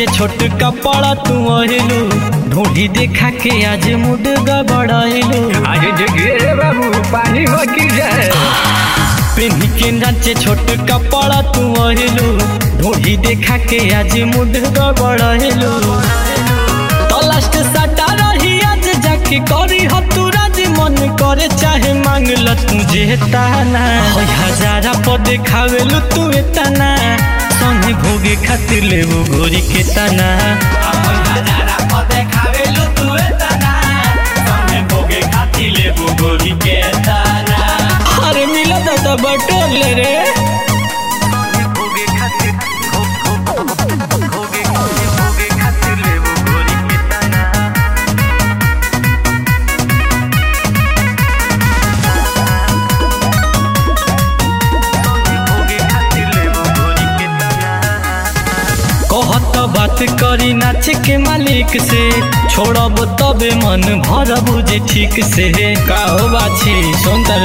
नाचे छोट कपड़ा तू अहिलू ढूंढी देखा के आज मुड गबड़ाइलू आज जगिए रे बाबू पानी हो की जाए पिन्ही के नाचे छोट कपड़ा तू अहिलू ढूंढी देखा के आज मुड गबड़ाइलू तो लास्ट सटा रही आज जाके करी हो तू राज मन करे चाहे मांग ल तुझे ताना होय हजारा पर देखावेलू तू एतना संगे भोगे खातिर लेबू गोरी के ताना होय हजारा पर देखावेलू तू एतना संगे भोगे खातिर लेबू गोरी के ताना अरे मिला दादा बटोर ले रे भोगे खातिर भोगे भोगे खातिर लेबू गोरी के ताना कहत बात करी नाच के मालिक से छोड़ब तबे मन भरब जे ठीक से का हो बाछी सुंदर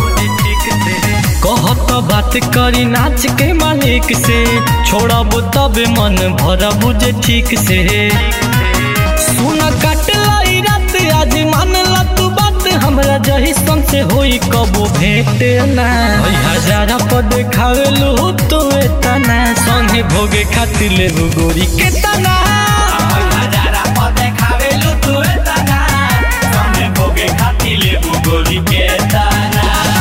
कहत बात करी नाच के मालिक से छोड़ब तबे मन भरब जे ठीक से सुन काट लाई रात आज मान ला तू बात हमरा जही सन से होई कबो भेट ना होई हजारा पर देखावेलू तू एतना संगे भोगे खातिर लेबू गोरी के तना होई हजारा पर देखावेलू तू एतना संगे भोगे खातिर लेबू गोरी के तना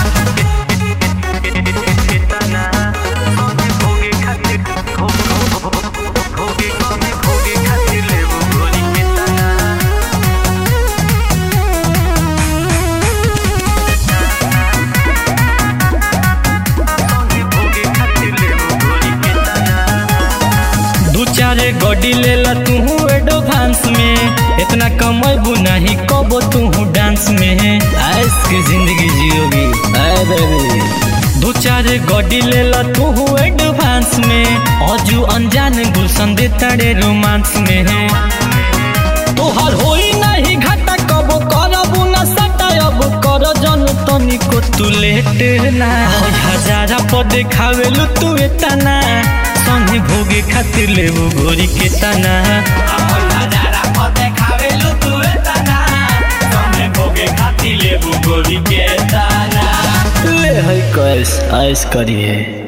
भोगे खातिर भोगे भोगे खातिर लेबू गोरी के तना दू चार गड्डी ले ला तू एडवांस में इतना कमैबू नहीं कबो तू डांस में ऐस की जिंदगी जियोगी ऐ बेबी दू चार गड्डी ले ला तू एडवांस में अजू अनजान गुलशन दे तड़े रोमांस में तोहर होई नहीं घाटा कबो करबू ना सटा अब कर जन तनिको तू लेट ना होय हजारा पर देखावेलू तू एतना संगे भोगे खातिर लेबू गोरी के तना होय हजारा पर देखावेलू तू एतना संगे भोगे खातिर लेबू गोरी के तना ले है कैस ऐस करिए